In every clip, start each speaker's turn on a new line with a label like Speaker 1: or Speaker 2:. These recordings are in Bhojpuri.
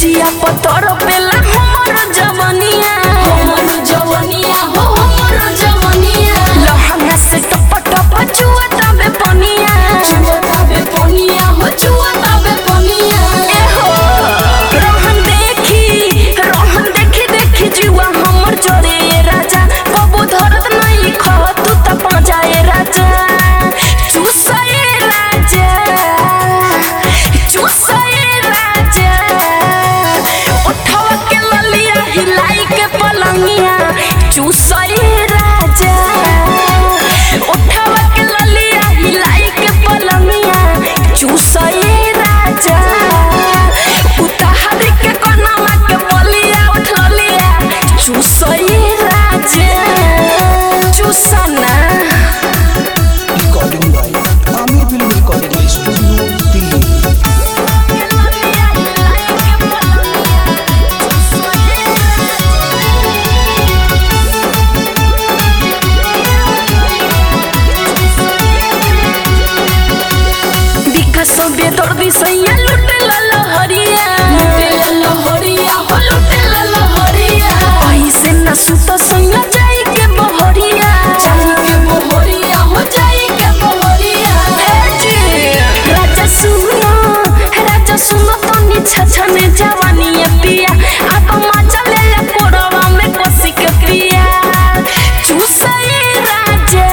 Speaker 1: जिया पतर पेला हमर जवनिया
Speaker 2: हमर जवनिया हो हमर जवनिया
Speaker 1: लहंगा से टप टप चुआ तबे पनिया
Speaker 2: चुअताबे पनिया हो चुअताबे पनिया
Speaker 1: ए हो रोहन देखी रोहन देखी देखी जुआ हमर चोरे ए राजा कबू धरत नहीं ख तू त पाजा ए राजा चूसा ए राजा चूसा ए राजा उठावा के ललिया हिलाई के पलंगिया चूसा ए राजा उठावा के ललिया हिलाई के पलंगिया चूसा ए राजा उताहरी के कोनामा के बलिया उठलिया चूसा ए राजा चूसा ना
Speaker 3: recording by Aamir film recording studio Delhi
Speaker 1: विकासो बेदर्दी सैया लुटे लहरिया
Speaker 2: लुटेला लहरिया हो लुटेला लहरिया
Speaker 1: ऐसे न सुत सैया जाई के बहरिया
Speaker 2: जाई के बहरिया हो जाई के बहरिया
Speaker 1: राजा सुनो राजा सुनो तनी छछने जवानी ये पिया अब मजा ले ले कोरवा में कोसी के पिया चूसई राजा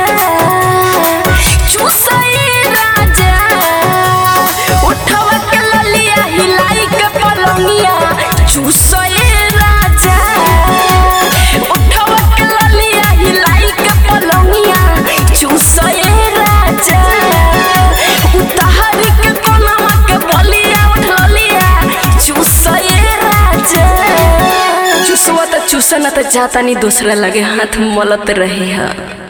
Speaker 1: चूसई राजा उठवा के ललिया हिलाई के पलंगिया चूसई राजा उठवा के ललिया हिलाई के पलंगिया चूसई राजा उताहरी के कोनामा के बलिया उठलिया चूसई राजा चूसवा त चूसा न त जाता नहीं दूसरा लगे हाथ मलत रहे हा